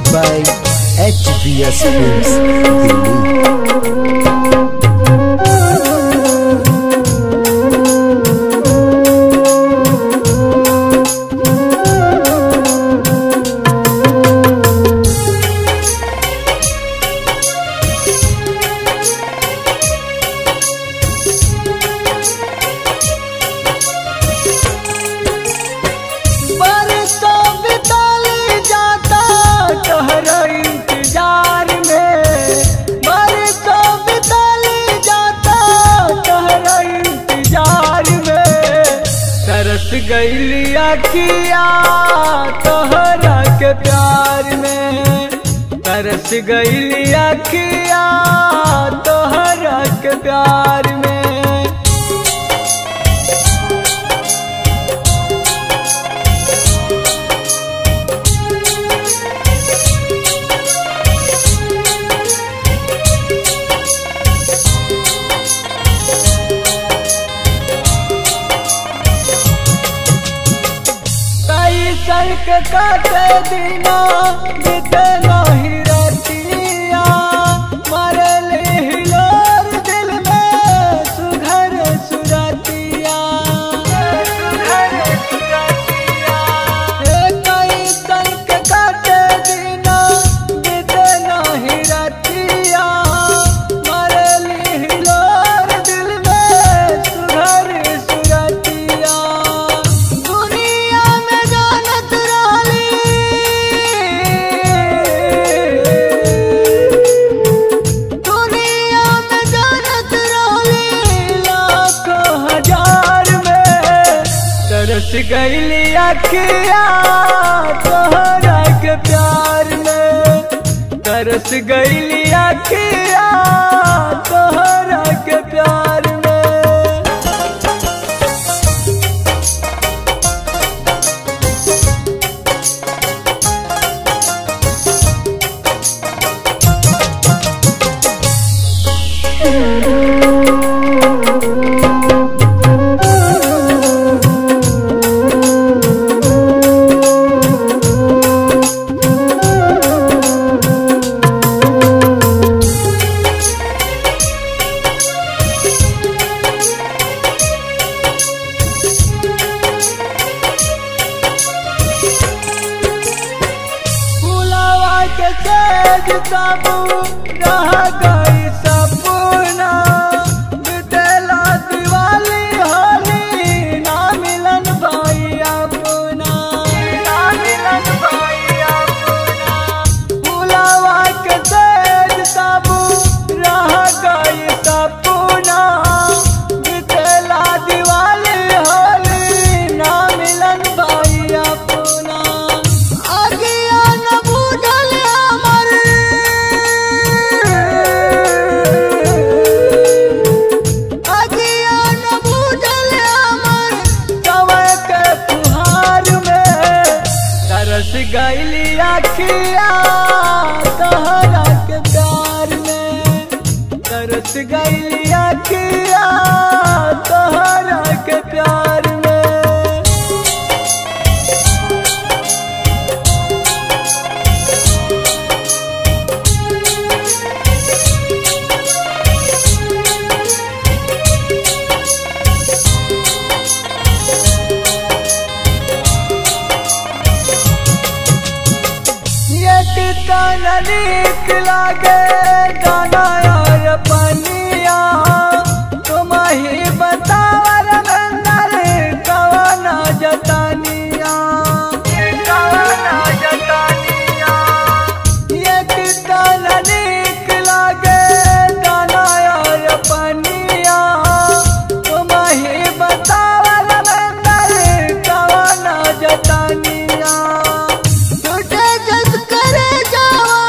by HBS Films, Delhi. बरसों बिताली जाता तोहरा इंतजार में बरसों बिताली जाता तोहरा इंतजार में तरस गईली अखिया तोहरा के प्यार में तरस गईली अखिया तोहरा के प्यार में कई सड़क काटे दिना बीते नहीं रतिया मरले हिलोर दिल में सुघर सुरतिया सुघर सुरतिया हे कई सड़क काटे दिना बीते नहीं रतिया मरले हिलोर दिल में सुघर सुरतिया दुनिया में जानत रहली दुनिया में जानत रहली लाखों हजार में तरस गईली अखिया तोहरा के प्यार में तरस गईली अखिया तोहरा के प्यार में फुलावा के तेज तबू रह गई सपना बितेला दिवाली होली ना मिलन भाई अपना ना मिलन भाई अपना फुलावा के तेज तबू रह गई सपना बितेला दिवाली होली ना मिलन भाई अपना आगिया न बुझल हमर आगिया न बुझल हमर कवय के फुहार में तरस गईली अखिया तोहरा के प्यार में तरस गईली अखिया तोहरा के प्यार में ये कितना नीक लागे गाना और पनिया तुम ही बतावर बंदर कवना जतानिया कवना जतानिया ये कितना नीक लागे गाना और पनिया तुम ही बतावर बंदर कवना जतानिया टूटे जस करे जावा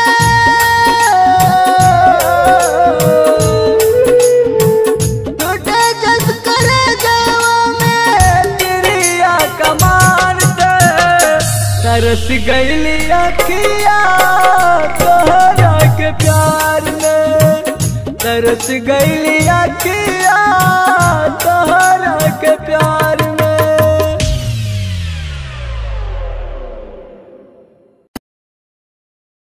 में टूटे जस करे जावा में तिरिया कमान से तरस गईली अखिया तोहरा के प्यार में तरस गईली अखिया